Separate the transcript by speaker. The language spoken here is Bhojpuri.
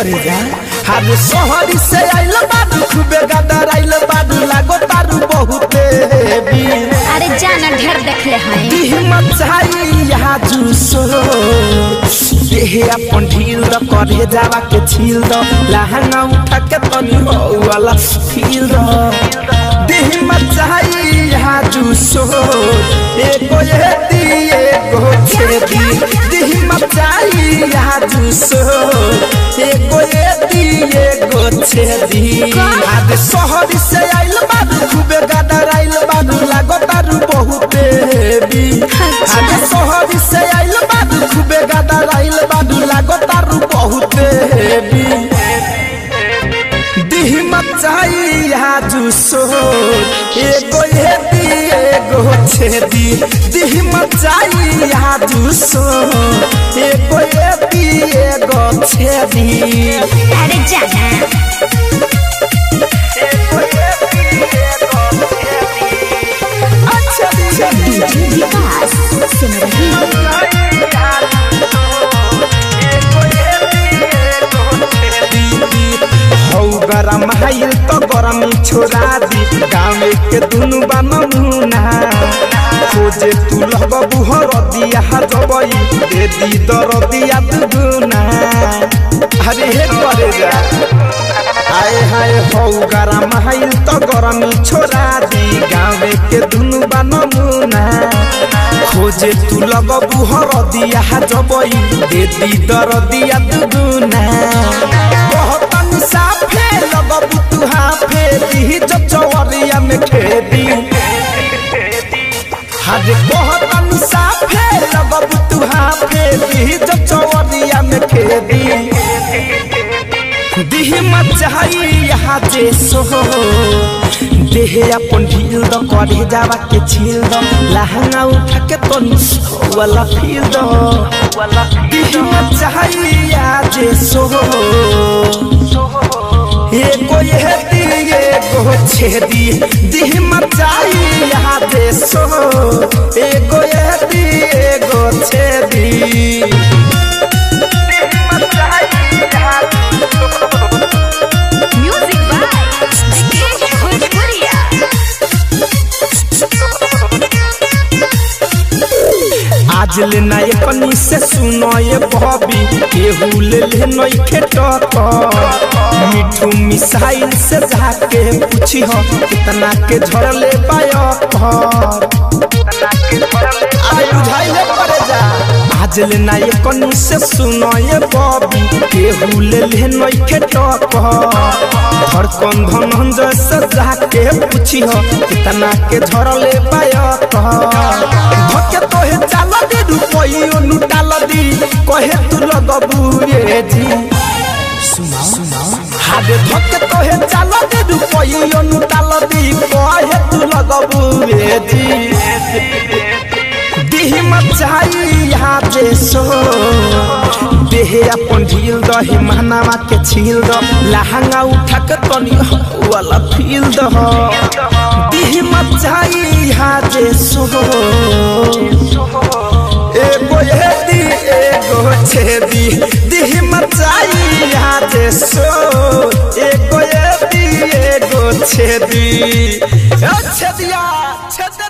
Speaker 1: करे जा हर शहरी से आइल बाडू खूबे गदर आइल बाडू लागो तारू बहुते भी
Speaker 2: अरे जाना ढेर देखले हैं
Speaker 1: हिम्मत चाहिए यहाँ जूसो देहे अपन ढील द करे जावा के छील द लहंगा उठा के तनी हो वाला फील द हिम्मत चाहिए यहाँ जूसो एको ये दी एको छेदी हिम्मत चाहिए यहाँ जूसो एको ये दी एको छेदी आज शहर से आइल बाडू खूबे गदर आइल बाडू लागो तारू बहुते भी आज शहर से आइल बाडू खूबे गदर आइल बाडू लागो तारू बहुते भी हिम्मत चाहिए हाजू सो एगो ये दी एगो छेदी हिम्मत चाहिए हाजू सो एगो ये दी एगो छेदी
Speaker 2: अरे जाना
Speaker 1: एगो ये दी एगो छेदी अच्छा दी
Speaker 2: विकास सुन रही
Speaker 1: हौ गरम हाइल तो गरम छोड़ा दी गाँव के दुनु बा नमूना खोजे तू लग बुहर दिया जबई दे दी दर दिया दुगुना अरे हे करे जा आए हाय हौ गरम हाइल तो गरम छोड़ा दी गाँव के दुनु बा नमूना खोजे तू लग बुहर दिया जबई दे दी दर दिया दुगुना बहुत साफे लगबू तू हाफे दी जब चवरिया में खेती हज बहुत साफे लगबू तू हाफे दी जब चवरिया में खेती दिह मचाई यहाँ जे सो देहे अपन ढील द करे जावा के छील द लहंगा उठा के तनी वाला फील द दिह मचाई यहाँ जे सो एको ये दी एको छेदी दिह मचाई यहाँ दे सो एको ये दी एको छेदी
Speaker 2: म्यूजिक बाय विकेश भोजपुरिया
Speaker 1: आज ले ना ये कनी से सुनो ये बॉबी केहू ले ले नई खेटक मिठू मिसाइल से जाके पूछी हो कितना के झड़ले पायक अरे बुझाइले पड़े जा आज ले ना ये कनी से सुनो ये बॉबी केहू ले ले नई खेटक धड़कन धनंजय से जाके पूछी हो कितना के झड़ले पायक धके तोहे चाल दी रुपइयो लुटाल दी कहे तू लगबू रे जी सुनाओ सुनाओ हादे धके तोहे चाल दी रुपइयो लुटाल दी कहे तू लगबू रे जी दिह मचाई यहाँ जे सो देहे अपन ढील द हिमानामा के छील द लहंगा उठा के तनी वाला फील द दिह मचाई यहाँ जे सो एगो ये दी एगो छेदी दिह मचाई यहाँ जे सो एगो ये दी एगो छेदी ए छेदिया छेद